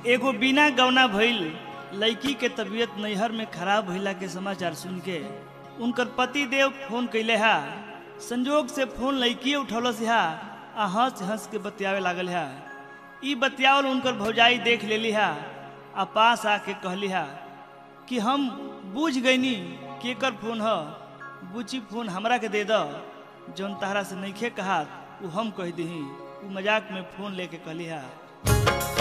एगो बिना गौना भइल लड़की के तबीयत नैहर में खराब भइला के समाचार सुन के उनकर पति देव फोन कैले हा संजोग से फोन लड़की उठौलस हा आ हंस हंस के बतियावे लागल हा ई बतियावल उनकर भौजाई देख लेली हा आ पास आके कहली हा कि हम बूझ गईनी केकर फोन ह बुची फोन हमरा के दे द जौन तहरा से नइखे कहात उ हम कह दही उ मजाक में फोन लेके कहली हा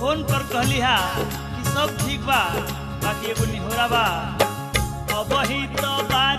फोन पर कहली हा कि सब ठीक बा बाकी एगो निहोरा बा अब ही तो बानी